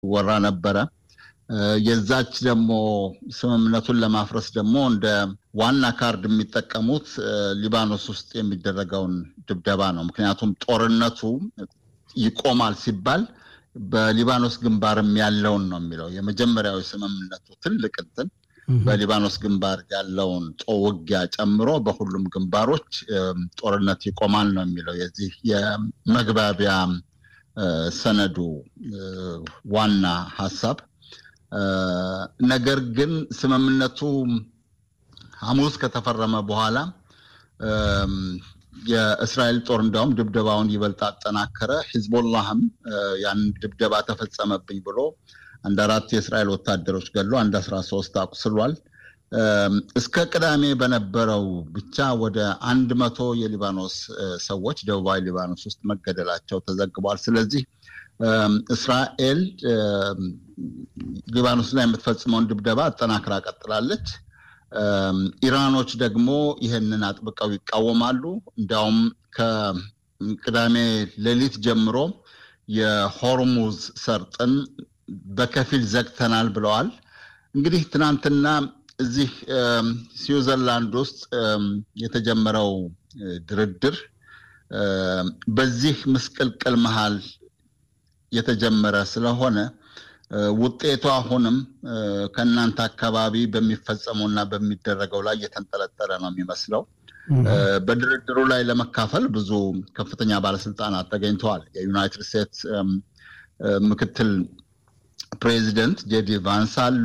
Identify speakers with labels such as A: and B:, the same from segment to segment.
A: ይወራ ነበረ። የዛች ደግሞ ስምምነቱን ለማፍረስ ደግሞ እንደ ዋና ካርድ የሚጠቀሙት ሊባኖስ ውስጥ የሚደረገውን ድብደባ ነው። ምክንያቱም ጦርነቱ ይቆማል ሲባል በሊባኖስ ግንባርም ያለውን ነው የሚለው የመጀመሪያው የስምምነቱ ትልቅ እንትን በሊባኖስ ግንባር ያለውን ውጊያ ጨምሮ በሁሉም ግንባሮች ጦርነት ይቆማል ነው የሚለው የዚህ የመግባቢያ ሰነዱ ዋና ሀሳብ። ነገር ግን ስምምነቱ ሐሙስ ከተፈረመ በኋላ የእስራኤል ጦር እንዲያውም ድብደባውን ይበልጥ አጠናከረ። ሂዝቦላህም ያን ድብደባ ተፈጸመብኝ ብሎ አንድ አራት የእስራኤል ወታደሮች ገሎ አንድ አስራ ሶስት አቁስሏል። እስከ ቅዳሜ በነበረው ብቻ ወደ አንድ መቶ የሊባኖስ ሰዎች ደቡባዊ ሊባኖስ ውስጥ መገደላቸው ተዘግቧል። ስለዚህ እስራኤል ሊባኖስ ላይ የምትፈጽመውን ድብደባ አጠናክራ ቀጥላለች። ኢራኖች ደግሞ ይህንን አጥብቀው ይቃወማሉ። እንዲያውም ከቅዳሜ ሌሊት ጀምሮ የሆርሙዝ ሰርጥን በከፊል ዘግተናል ብለዋል። እንግዲህ ትናንትና እዚህ ስዊዘርላንድ ውስጥ የተጀመረው ድርድር በዚህ ምስቅልቅል መሃል የተጀመረ ስለሆነ ውጤቱ አሁንም ከእናንተ አካባቢ በሚፈጸመው እና በሚደረገው ላይ የተንጠለጠለ ነው የሚመስለው። በድርድሩ ላይ ለመካፈል ብዙ ከፍተኛ ባለስልጣናት ተገኝተዋል። የዩናይትድ ስቴትስ ምክትል ፕሬዚደንት ጄዲ ቫንስ አሉ።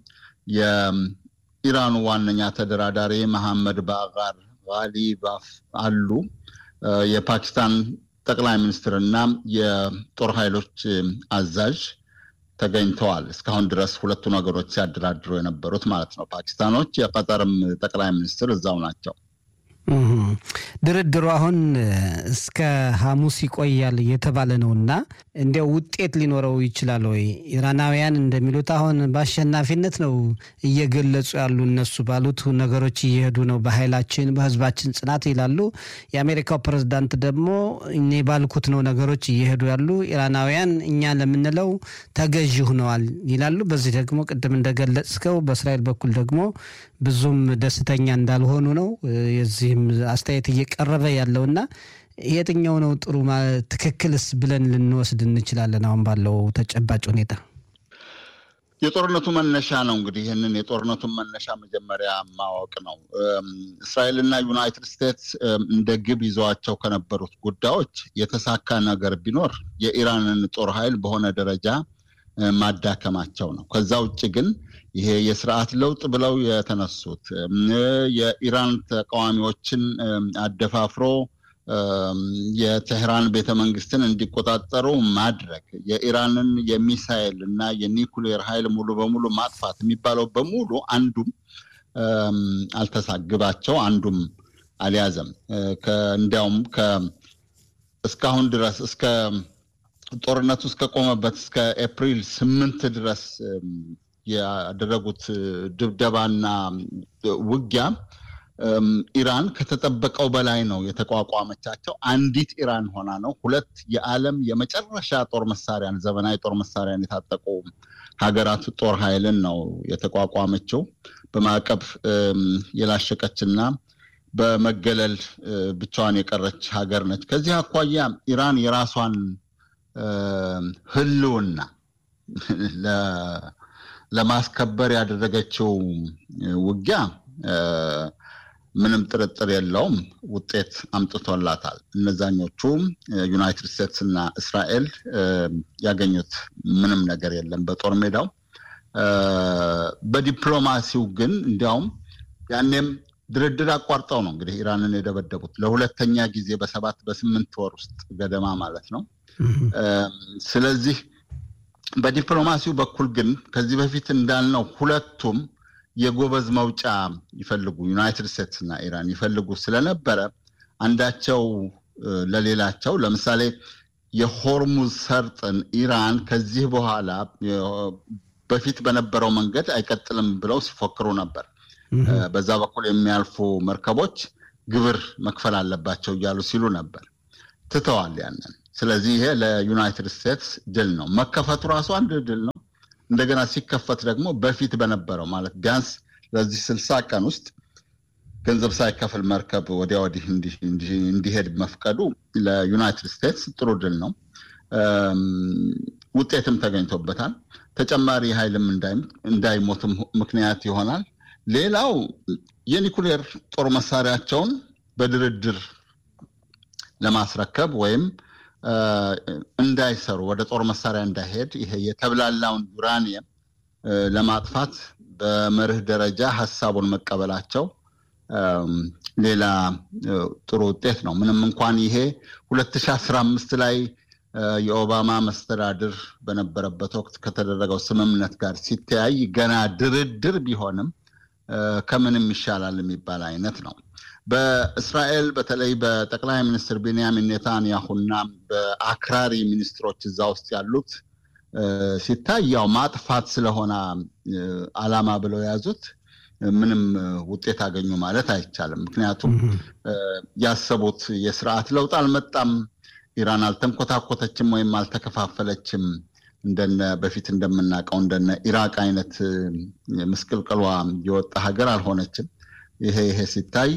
A: የኢራኑ ዋነኛ ተደራዳሪ መሐመድ ባጋር ጋሊባፍ አሉ። የፓኪስታን ጠቅላይ ሚኒስትር እና የጦር ኃይሎች አዛዥ ተገኝተዋል። እስካሁን ድረስ ሁለቱ ነገሮች ሲያደራድሩ የነበሩት ማለት ነው። ፓኪስታኖች የቀጠርም ጠቅላይ ሚኒስትር እዛው ናቸው።
B: ድርድሩ አሁን እስከ ሐሙስ ይቆያል እየተባለ ነው እና እንዲያው ውጤት ሊኖረው ይችላል ወይ? ኢራናውያን እንደሚሉት አሁን በአሸናፊነት ነው እየገለጹ ያሉ እነሱ ባሉት ነገሮች እየሄዱ ነው፣ በኃይላችን በህዝባችን ጽናት ይላሉ። የአሜሪካው ፕሬዝዳንት ደግሞ እኔ ባልኩት ነው ነገሮች እየሄዱ ያሉ፣ ኢራናውያን እኛ ለምንለው ተገዥ ሆነዋል ይላሉ። በዚህ ደግሞ ቅድም እንደገለጽከው በእስራኤል በኩል ደግሞ ብዙም ደስተኛ እንዳልሆኑ ነው የዚህም አስተያየት እየቀረበ ያለውና የትኛው ነው ጥሩ ትክክልስ ብለን ልንወስድ እንችላለን? አሁን ባለው ተጨባጭ ሁኔታ
A: የጦርነቱ መነሻ ነው እንግዲህ ይህንን የጦርነቱን መነሻ መጀመሪያ ማወቅ ነው። እስራኤልና ዩናይትድ ስቴትስ እንደ ግብ ይዘዋቸው ከነበሩት ጉዳዮች የተሳካ ነገር ቢኖር የኢራንን ጦር ኃይል በሆነ ደረጃ ማዳከማቸው ነው። ከዛ ውጭ ግን ይሄ የስርዓት ለውጥ ብለው የተነሱት የኢራን ተቃዋሚዎችን አደፋፍሮ የቴህራን ቤተ መንግስትን እንዲቆጣጠሩ ማድረግ፣ የኢራንን የሚሳይል እና የኒኩሌር ኃይል ሙሉ በሙሉ ማጥፋት የሚባለው በሙሉ አንዱም አልተሳግባቸው አንዱም አልያዘም። እንዲያውም እስካሁን ድረስ እስከ ጦርነቱ እስከቆመበት እስከ ኤፕሪል ስምንት ድረስ ያደረጉት ድብደባና ውጊያ ኢራን ከተጠበቀው በላይ ነው የተቋቋመቻቸው። አንዲት ኢራን ሆና ነው። ሁለት የዓለም የመጨረሻ ጦር መሳሪያን ዘመናዊ ጦር መሳሪያን የታጠቁ ሀገራት ጦር ኃይልን ነው የተቋቋመችው። በማዕቀብ የላሸቀችና በመገለል ብቻዋን የቀረች ሀገር ነች። ከዚህ አኳያ ኢራን የራሷን ህልውና ለማስከበር ያደረገችው ውጊያ ምንም ጥርጥር የለውም ውጤት አምጥቶላታል። እነዛኞቹ ዩናይትድ ስቴትስ እና እስራኤል ያገኙት ምንም ነገር የለም በጦር ሜዳው። በዲፕሎማሲው ግን እንዲያውም ያኔም ድርድር አቋርጠው ነው እንግዲህ ኢራንን የደበደቡት ለሁለተኛ ጊዜ በሰባት በስምንት ወር ውስጥ ገደማ ማለት ነው። ስለዚህ በዲፕሎማሲው በኩል ግን ከዚህ በፊት እንዳልነው ሁለቱም የጎበዝ መውጫ ይፈልጉ ዩናይትድ ስቴትስ እና ኢራን ይፈልጉ ስለነበረ አንዳቸው ለሌላቸው ለምሳሌ የሆርሙዝ ሰርጥን ኢራን ከዚህ በኋላ በፊት በነበረው መንገድ አይቀጥልም ብለው ሲፎክሩ ነበር። በዛ በኩል የሚያልፉ መርከቦች ግብር መክፈል አለባቸው እያሉ ሲሉ ነበር። ትተዋል ያንን። ስለዚህ ይሄ ለዩናይትድ ስቴትስ ድል ነው። መከፈቱ ራሱ አንድ ድል ነው። እንደገና ሲከፈት ደግሞ በፊት በነበረው ማለት ቢያንስ ለዚህ ስልሳ ቀን ውስጥ ገንዘብ ሳይከፍል መርከብ ወዲያ ወዲህ እንዲሄድ መፍቀዱ ለዩናይትድ ስቴትስ ጥሩ ድል ነው። ውጤትም ተገኝቶበታል። ተጨማሪ ኃይልም እንዳይሞትም ምክንያት ይሆናል። ሌላው የኒኩሌር ጦር መሳሪያቸውን በድርድር ለማስረከብ ወይም እንዳይሰሩ ወደ ጦር መሳሪያ እንዳይሄድ ይሄ የተብላላውን ዩራኒየም ለማጥፋት በመርህ ደረጃ ሀሳቡን መቀበላቸው ሌላ ጥሩ ውጤት ነው። ምንም እንኳን ይሄ 2015 ላይ የኦባማ መስተዳድር በነበረበት ወቅት ከተደረገው ስምምነት ጋር ሲተያይ ገና ድርድር ቢሆንም ከምንም ይሻላል የሚባል አይነት ነው። በእስራኤል በተለይ በጠቅላይ ሚኒስትር ቤንያሚን ኔታንያሁና በአክራሪ ሚኒስትሮች እዛ ውስጥ ያሉት ሲታይ ያው ማጥፋት ስለሆነ ዓላማ ብለው የያዙት ምንም ውጤት አገኙ ማለት አይቻልም። ምክንያቱም ያሰቡት የስርዓት ለውጥ አልመጣም። ኢራን አልተንኮታኮተችም ወይም አልተከፋፈለችም። እንደነ በፊት እንደምናውቀው እንደነ ኢራቅ አይነት ምስቅልቅሏ የወጣ ሀገር አልሆነችም። ይሄ ይሄ ሲታይ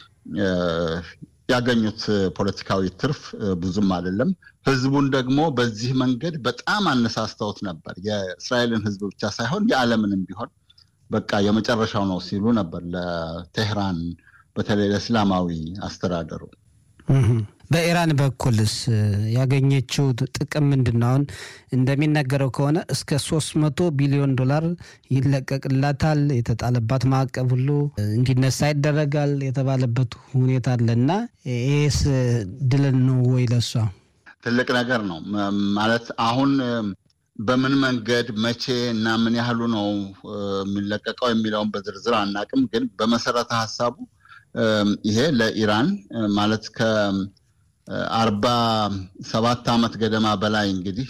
A: ያገኙት ፖለቲካዊ ትርፍ ብዙም አይደለም። ህዝቡን ደግሞ በዚህ መንገድ በጣም አነሳስተውት ነበር። የእስራኤልን ህዝብ ብቻ ሳይሆን የዓለምንም ቢሆን በቃ የመጨረሻው ነው ሲሉ ነበር ለቴህራን በተለይ ለእስላማዊ አስተዳደሩ።
B: በኢራን በኩልስ ያገኘችው ጥቅም ምንድን ነው? አሁን እንደሚነገረው ከሆነ እስከ ሶስት መቶ ቢሊዮን ዶላር ይለቀቅላታል። የተጣለባት ማዕቀብ ሁሉ እንዲነሳ ይደረጋል የተባለበት ሁኔታ አለ እና ይህስ ድል ነው ወይ ለሷ?
A: ትልቅ ነገር ነው ማለት አሁን በምን መንገድ መቼ እና ምን ያህሉ ነው የሚለቀቀው የሚለውን በዝርዝር አናቅም። ግን በመሰረተ ሀሳቡ ይሄ ለኢራን ማለት ከአርባ ሰባት ዓመት ገደማ በላይ እንግዲህ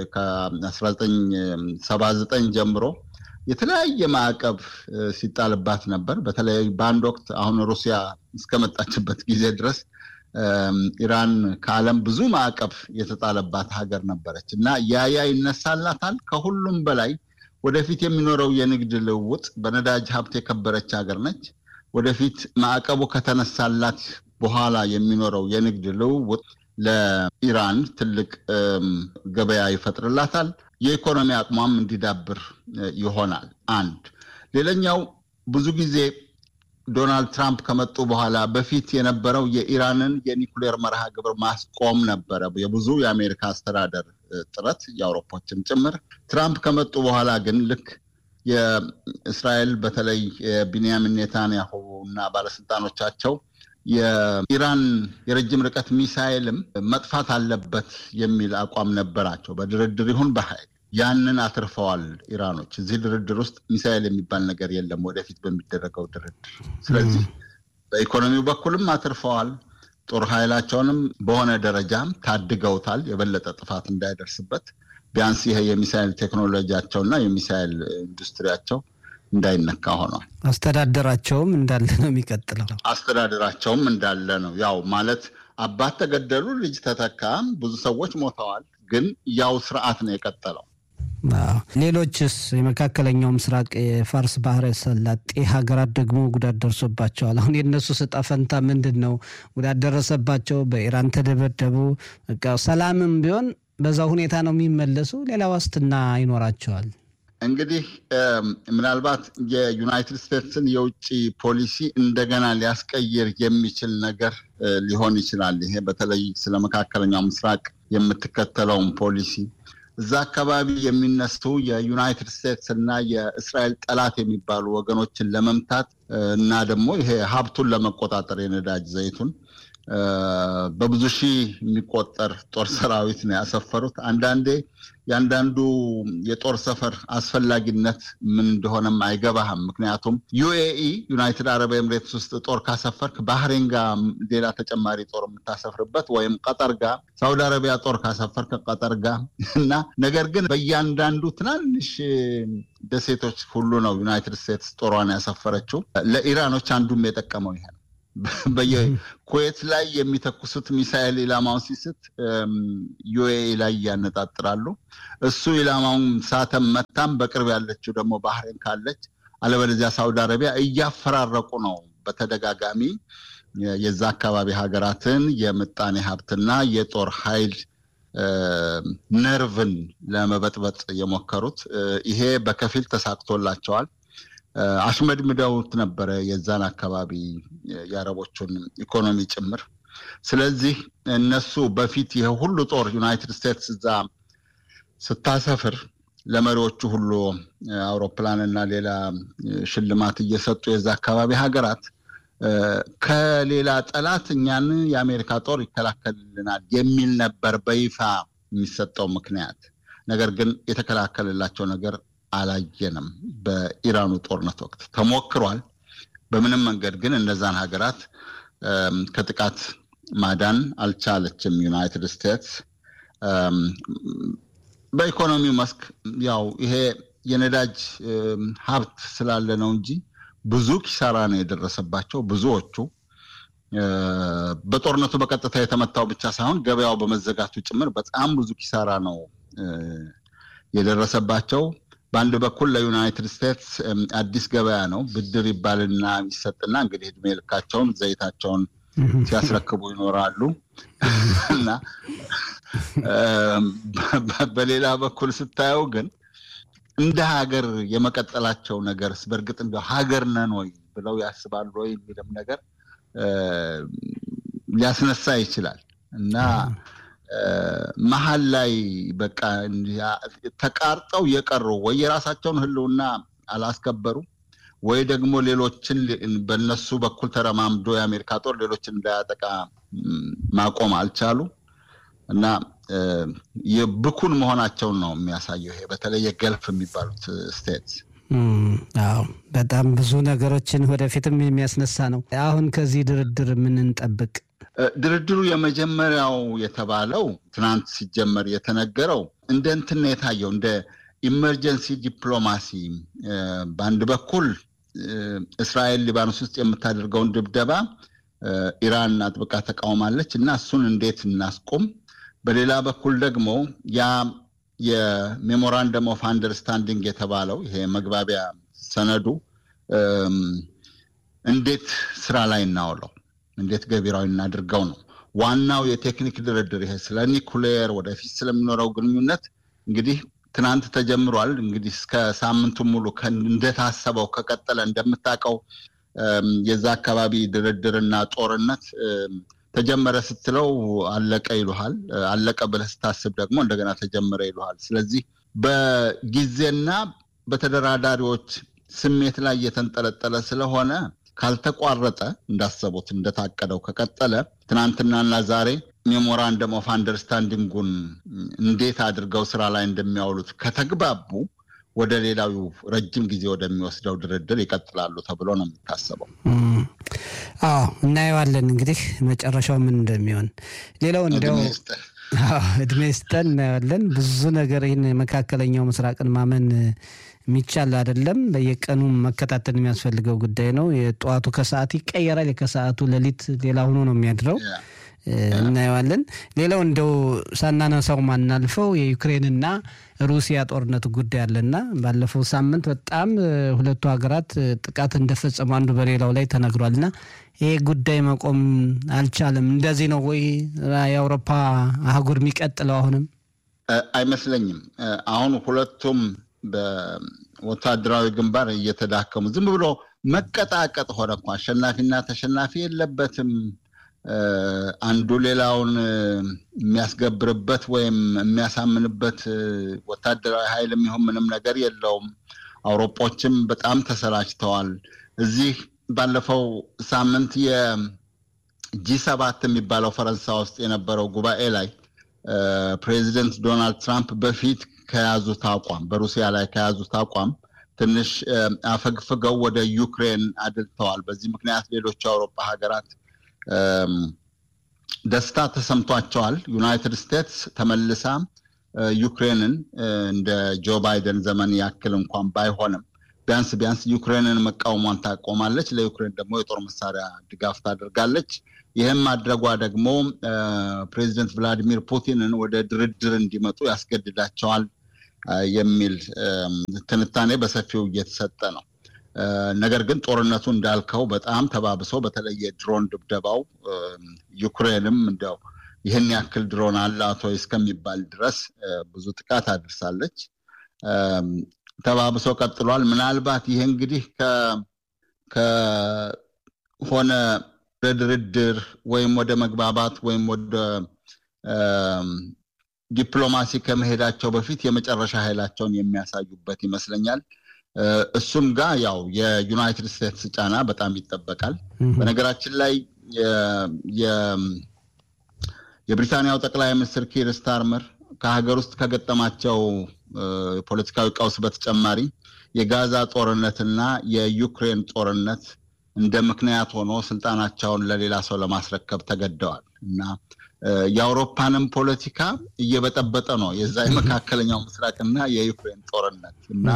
A: ከ1979 ጀምሮ የተለያየ ማዕቀብ ሲጣልባት ነበር። በተለይ በአንድ ወቅት አሁን ሩሲያ እስከመጣችበት ጊዜ ድረስ ኢራን ከዓለም ብዙ ማዕቀብ የተጣለባት ሀገር ነበረች እና ያያ ይነሳላታል። ከሁሉም በላይ ወደፊት የሚኖረው የንግድ ልውውጥ በነዳጅ ሀብት የከበረች ሀገር ነች። ወደፊት ማዕቀቡ ከተነሳላት በኋላ የሚኖረው የንግድ ልውውጥ ለኢራን ትልቅ ገበያ ይፈጥርላታል። የኢኮኖሚ አቅሟም እንዲዳብር ይሆናል። አንድ ሌላኛው ብዙ ጊዜ ዶናልድ ትራምፕ ከመጡ በኋላ በፊት የነበረው የኢራንን የኒኩሌር መርሃ ግብር ማስቆም ነበረ የብዙ የአሜሪካ አስተዳደር ጥረት የአውሮፖችም ጭምር። ትራምፕ ከመጡ በኋላ ግን ልክ የእስራኤል በተለይ የቢንያሚን ኔታንያሁ እና ባለስልጣኖቻቸው የኢራን የረጅም ርቀት ሚሳይልም መጥፋት አለበት የሚል አቋም ነበራቸው። በድርድር ይሁን በኃይል ያንን አትርፈዋል ኢራኖች። እዚህ ድርድር ውስጥ ሚሳይል የሚባል ነገር የለም ወደፊት በሚደረገው ድርድር። ስለዚህ በኢኮኖሚው በኩልም አትርፈዋል። ጦር ኃይላቸውንም በሆነ ደረጃም ታድገውታል፣ የበለጠ ጥፋት እንዳይደርስበት ቢያንስ ይሄ የሚሳይል ቴክኖሎጂያቸውና የሚሳይል ኢንዱስትሪያቸው እንዳይነካ ሆኗል።
B: አስተዳደራቸውም እንዳለ ነው የሚቀጥለው።
A: አስተዳደራቸውም እንዳለ ነው። ያው ማለት አባት ተገደሉ፣ ልጅ ተተካ፣ ብዙ ሰዎች ሞተዋል። ግን ያው ስርዓት ነው የቀጠለው።
B: ሌሎችስ የመካከለኛው ምስራቅ የፋርስ ባህረ ሰላጤ ሀገራት ደግሞ ጉዳት ደርሶባቸዋል። አሁን የእነሱ ዕጣ ፈንታ ምንድን ነው? ጉዳት ደረሰባቸው፣ በኢራን ተደበደቡ። በቃ ሰላምም ቢሆን በዛ ሁኔታ ነው የሚመለሱ። ሌላ ዋስትና ይኖራቸዋል?
A: እንግዲህ ምናልባት የዩናይትድ ስቴትስን የውጭ ፖሊሲ እንደገና ሊያስቀይር የሚችል ነገር ሊሆን ይችላል። ይሄ በተለይ ስለ መካከለኛው ምስራቅ የምትከተለውን ፖሊሲ እዛ አካባቢ የሚነሱ የዩናይትድ ስቴትስ እና የእስራኤል ጠላት የሚባሉ ወገኖችን ለመምታት እና ደግሞ ይሄ ሀብቱን ለመቆጣጠር የነዳጅ ዘይቱን በብዙ ሺህ የሚቆጠር ጦር ሰራዊት ነው ያሰፈሩት። አንዳንዴ የአንዳንዱ የጦር ሰፈር አስፈላጊነት ምን እንደሆነም አይገባህም። ምክንያቱም ዩኤኢ ዩናይትድ አረብ ኤምሬትስ ውስጥ ጦር ካሰፈርክ ባህሬን ጋር ሌላ ተጨማሪ ጦር የምታሰፍርበት ወይም ቀጠር ጋር፣ ሳውዲ አረቢያ ጦር ካሰፈርክ ቀጠር ጋር እና ነገር ግን በእያንዳንዱ ትናንሽ ደሴቶች ሁሉ ነው ዩናይትድ ስቴትስ ጦሯን ያሰፈረችው። ለኢራኖች አንዱም የጠቀመው ይሄ ነው። በየኩዌት ላይ የሚተኩሱት ሚሳኤል ኢላማውን ሲስት ዩኤኢ ላይ እያነጣጥራሉ። እሱ ኢላማውን ሳተም መታም፣ በቅርብ ያለችው ደግሞ ባህሬን ካለች አለበለዚያ ሳውዲ አረቢያ እያፈራረቁ ነው በተደጋጋሚ የዛ አካባቢ ሀገራትን የምጣኔ ሀብትና የጦር ኃይል ነርቭን ለመበጥበጥ የሞከሩት። ይሄ በከፊል ተሳክቶላቸዋል። አሽመድምደውት ነበረ የዛን አካባቢ የአረቦቹን ኢኮኖሚ ጭምር። ስለዚህ እነሱ በፊት ይሄ ሁሉ ጦር ዩናይትድ ስቴትስ እዛ ስታሰፍር ለመሪዎቹ ሁሉ አውሮፕላንና ሌላ ሽልማት እየሰጡ የዛ አካባቢ ሀገራት ከሌላ ጠላት እኛን የአሜሪካ ጦር ይከላከልልናል የሚል ነበር በይፋ የሚሰጠው ምክንያት። ነገር ግን የተከላከልላቸው ነገር አላየንም። በኢራኑ ጦርነት ወቅት ተሞክሯል። በምንም መንገድ ግን እነዛን ሀገራት ከጥቃት ማዳን አልቻለችም ዩናይትድ ስቴትስ። በኢኮኖሚው መስክ ያው ይሄ የነዳጅ ሀብት ስላለ ነው እንጂ ብዙ ኪሳራ ነው የደረሰባቸው። ብዙዎቹ በጦርነቱ በቀጥታ የተመታው ብቻ ሳይሆን ገበያው በመዘጋቱ ጭምር በጣም ብዙ ኪሳራ ነው የደረሰባቸው። በአንድ በኩል ለዩናይትድ ስቴትስ አዲስ ገበያ ነው። ብድር ይባልና ይሰጥና እንግዲህ እድሜ ልካቸውን ዘይታቸውን ሲያስረክቡ ይኖራሉ እና በሌላ በኩል ስታየው ግን እንደ ሀገር የመቀጠላቸው ነገርስ በእርግጥ እንደ ሀገር ነን ወይ ብለው ያስባሉ ወይ የሚልም ነገር ሊያስነሳ ይችላል እና መሀል ላይ በቃ ተቃርጠው የቀሩ ወይ የራሳቸውን ሕልውና አላስከበሩ ወይ ደግሞ ሌሎችን በነሱ በኩል ተረማምዶ የአሜሪካ ጦር ሌሎችን እንዳያጠቃ ማቆም አልቻሉ እና የብኩን መሆናቸውን ነው የሚያሳየው። ይሄ በተለይ የገልፍ የሚባሉት ስቴትስ
B: አዎ በጣም ብዙ ነገሮችን ወደፊትም የሚያስነሳ ነው። አሁን ከዚህ ድርድር ምን እንጠብቅ?
A: ድርድሩ የመጀመሪያው የተባለው ትናንት ሲጀመር የተነገረው እንደ እንትን ነው የታየው እንደ ኢመርጀንሲ ዲፕሎማሲ በአንድ በኩል እስራኤል ሊባኖስ ውስጥ የምታደርገውን ድብደባ ኢራን አጥብቃ ተቃውማለች እና እሱን እንዴት እናስቁም፣ በሌላ በኩል ደግሞ ያ የሜሞራንደም ኦፍ አንደርስታንዲንግ የተባለው ይሄ መግባቢያ ሰነዱ እንዴት ስራ ላይ እናውለው፣ እንዴት ገቢራዊ እናድርገው ነው ዋናው የቴክኒክ ድርድር። ይሄ ስለ ኒኩሌር ወደፊት ስለሚኖረው ግንኙነት እንግዲህ ትናንት ተጀምሯል። እንግዲህ እስከ ሳምንቱ ሙሉ እንደታሰበው ከቀጠለ እንደምታውቀው የዛ አካባቢ ድርድርና ጦርነት ተጀመረ ስትለው አለቀ ይሉሃል። አለቀ ብለህ ስታስብ ደግሞ እንደገና ተጀመረ ይሉሃል። ስለዚህ በጊዜና በተደራዳሪዎች ስሜት ላይ የተንጠለጠለ ስለሆነ ካልተቋረጠ እንዳሰቡት እንደታቀደው ከቀጠለ ትናንትናና ዛሬ ሜሞራንደም ኦፍ አንደርስታንዲንጉን እንዴት አድርገው ስራ ላይ እንደሚያውሉት ከተግባቡ ወደ ሌላው ረጅም ጊዜ ወደሚወስደው ድርድር ይቀጥላሉ ተብሎ ነው የሚታሰበው።
B: አዎ እናየዋለን እንግዲህ መጨረሻው ምን እንደሚሆን። ሌላው እንዲያው እድሜ ስጠን እናየዋለን። ብዙ ነገር ይህን የመካከለኛው ምስራቅን ማመን የሚቻል አይደለም። በየቀኑ መከታተል የሚያስፈልገው ጉዳይ ነው። የጠዋቱ ከሰዓት ይቀየራል፣ የከሰዓቱ ሌሊት ሌላ ሆኖ ነው የሚያድረው። እናየዋለን። ሌላው እንደው ሳናነሳው ማናልፈው የዩክሬንና ሩሲያ ጦርነት ጉዳይ አለና ባለፈው ሳምንት በጣም ሁለቱ ሀገራት ጥቃት እንደፈጸሙ አንዱ በሌላው ላይ ተነግሯልና ይሄ ጉዳይ መቆም አልቻለም። እንደዚህ ነው ወይ የአውሮፓ አህጉር የሚቀጥለው? አሁንም
A: አይመስለኝም። አሁን ሁለቱም በወታደራዊ ግንባር እየተዳከሙ ዝም ብሎ መቀጣቀጥ ሆነ እኮ አሸናፊና ተሸናፊ የለበትም። አንዱ ሌላውን የሚያስገብርበት ወይም የሚያሳምንበት ወታደራዊ ኃይል የሚሆን ምንም ነገር የለውም። አውሮጶችም በጣም ተሰላችተዋል። እዚህ ባለፈው ሳምንት የጂ ሰባት የሚባለው ፈረንሳይ ውስጥ የነበረው ጉባኤ ላይ ፕሬዚደንት ዶናልድ ትራምፕ በፊት ከያዙት አቋም በሩሲያ ላይ ከያዙት አቋም ትንሽ አፈግፍገው ወደ ዩክሬን አድልተዋል። በዚህ ምክንያት ሌሎች የአውሮፓ ሀገራት ደስታ ተሰምቷቸዋል። ዩናይትድ ስቴትስ ተመልሳ ዩክሬንን እንደ ጆ ባይደን ዘመን ያክል እንኳን ባይሆንም ቢያንስ ቢያንስ ዩክሬንን መቃወሟን ታቆማለች፣ ለዩክሬን ደግሞ የጦር መሳሪያ ድጋፍ ታደርጋለች። ይህም ማድረጓ ደግሞ ፕሬዚደንት ቭላዲሚር ፑቲንን ወደ ድርድር እንዲመጡ ያስገድዳቸዋል የሚል ትንታኔ በሰፊው እየተሰጠ ነው። ነገር ግን ጦርነቱ እንዳልከው በጣም ተባብሶ በተለይ የድሮን ድብደባው ዩክሬንም እንዲያው ይህን ያክል ድሮን አላት ወይ እስከሚባል ድረስ ብዙ ጥቃት አድርሳለች። ተባብሶ ቀጥሏል። ምናልባት ይህ እንግዲህ ከሆነ ወደ ድርድር ወይም ወደ መግባባት ወይም ወደ ዲፕሎማሲ ከመሄዳቸው በፊት የመጨረሻ ኃይላቸውን የሚያሳዩበት ይመስለኛል። እሱም ጋር ያው የዩናይትድ ስቴትስ ጫና በጣም ይጠበቃል። በነገራችን ላይ የብሪታንያው ጠቅላይ ሚኒስትር ኪር ስታርመር ከሀገር ውስጥ ከገጠማቸው ፖለቲካዊ ቀውስ በተጨማሪ የጋዛ ጦርነትና የዩክሬን ጦርነት እንደ ምክንያት ሆኖ ስልጣናቸውን ለሌላ ሰው ለማስረከብ ተገደዋል እና የአውሮፓንም ፖለቲካ እየበጠበጠ ነው የዛ የመካከለኛው ምስራቅና የዩክሬን ጦርነት እና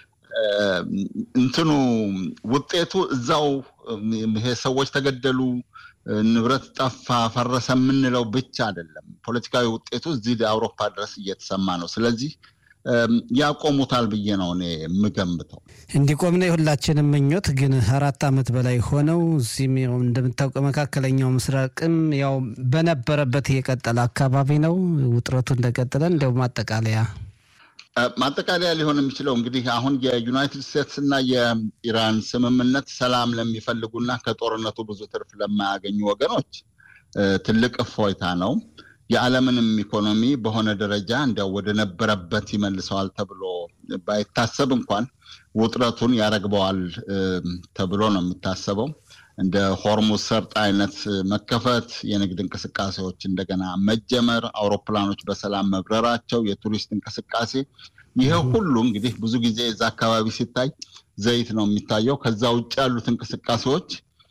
A: እንትኑ ውጤቱ እዛው ይሄ ሰዎች ተገደሉ፣ ንብረት ጠፋ፣ ፈረሰ የምንለው ብቻ አይደለም። ፖለቲካዊ ውጤቱ እዚህ አውሮፓ ድረስ እየተሰማ ነው። ስለዚህ ያቆሙታል ብዬ ነው እኔ የምገምተው።
B: እንዲቆም ነው የሁላችንም ምኞት። ግን አራት ዓመት በላይ ሆነው እዚህም እንደምታውቀው መካከለኛው ምስራቅም ያው በነበረበት የቀጠለ አካባቢ ነው። ውጥረቱ እንደቀጠለ እንዲያው ማጠቃለያ
A: ማጠቃለያ ሊሆን የሚችለው እንግዲህ አሁን የዩናይትድ ስቴትስ እና የኢራን ስምምነት ሰላም ለሚፈልጉና ከጦርነቱ ብዙ ትርፍ ለማያገኙ ወገኖች ትልቅ እፎይታ ነው። የዓለምንም ኢኮኖሚ በሆነ ደረጃ እንዲያው ወደ ነበረበት ይመልሰዋል ተብሎ ባይታሰብ እንኳን ውጥረቱን ያረግበዋል ተብሎ ነው የሚታሰበው። እንደ ሆርሙዝ ሰርጥ አይነት መከፈት፣ የንግድ እንቅስቃሴዎች እንደገና መጀመር፣ አውሮፕላኖች በሰላም መብረራቸው፣ የቱሪስት እንቅስቃሴ፣ ይሄ ሁሉ እንግዲህ ብዙ ጊዜ እዛ አካባቢ ሲታይ ዘይት ነው የሚታየው። ከዛ ውጭ ያሉት እንቅስቃሴዎች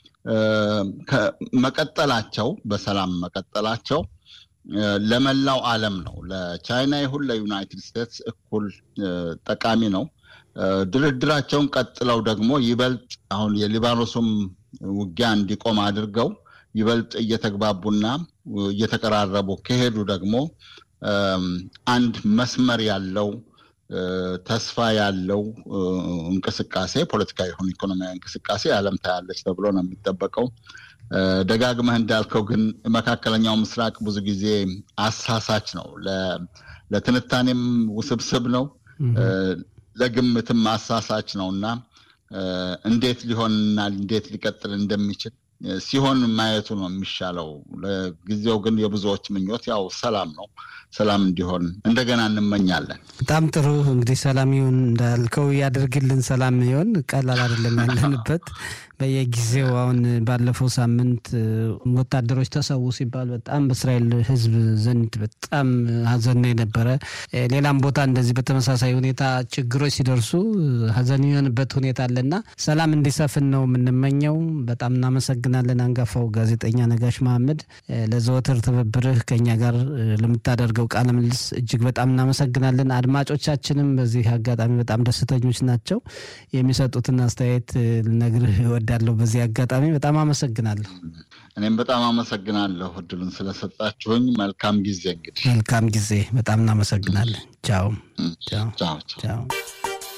A: መቀጠላቸው በሰላም መቀጠላቸው ለመላው ዓለም ነው። ለቻይና ይሁን ለዩናይትድ ስቴትስ እኩል ጠቃሚ ነው። ድርድራቸውን ቀጥለው ደግሞ ይበልጥ አሁን የሊባኖሱም ውጊያ እንዲቆም አድርገው ይበልጥ እየተግባቡና እየተቀራረቡ ከሄዱ ደግሞ አንድ መስመር ያለው ተስፋ ያለው እንቅስቃሴ ፖለቲካዊ ይሁን ኢኮኖሚያዊ እንቅስቃሴ ዓለም ታያለች ተብሎ ነው የሚጠበቀው። ደጋግመህ እንዳልከው ግን መካከለኛው ምስራቅ ብዙ ጊዜ አሳሳች ነው። ለትንታኔም ውስብስብ ነው፣ ለግምትም አሳሳች ነው እና እንዴት ሊሆንና እንዴት ሊቀጥል እንደሚችል ሲሆን ማየቱ ነው የሚሻለው። ለጊዜው ግን የብዙዎች ምኞት ያው ሰላም ነው። ሰላም እንዲሆን እንደገና እንመኛለን።
B: በጣም ጥሩ እንግዲህ ሰላም ይሁን እንዳልከው ያደርግልን። ሰላም ይሆን ቀላል አይደለም ያለንበት በየጊዜው አሁን ባለፈው ሳምንት ወታደሮች ተሰዉ ሲባል በጣም በእስራኤል ሕዝብ ዘንድ በጣም ሀዘን ነው የነበረ። ሌላም ቦታ እንደዚህ በተመሳሳይ ሁኔታ ችግሮች ሲደርሱ ሀዘን የሆንበት ሁኔታ አለና ሰላም እንዲሰፍን ነው የምንመኘው። በጣም እናመሰግናለን። አንጋፋው ጋዜጠኛ ነጋሽ መሐመድ ለዘወትር ትብብርህ ከኛ ጋር ለምታደርገው ቃለ ምልልስ እጅግ በጣም እናመሰግናለን። አድማጮቻችንም በዚህ አጋጣሚ በጣም ደስተኞች ናቸው። የሚሰጡትን አስተያየት ልነግርህ እወዳለሁ። በዚህ አጋጣሚ በጣም አመሰግናለሁ።
A: እኔም በጣም አመሰግናለሁ እድሉን ስለሰጣችሁኝ። መልካም ጊዜ እንግዲህ
B: መልካም ጊዜ። በጣም እናመሰግናለን። ቻው
A: ቻው ቻው።
B: ቻው።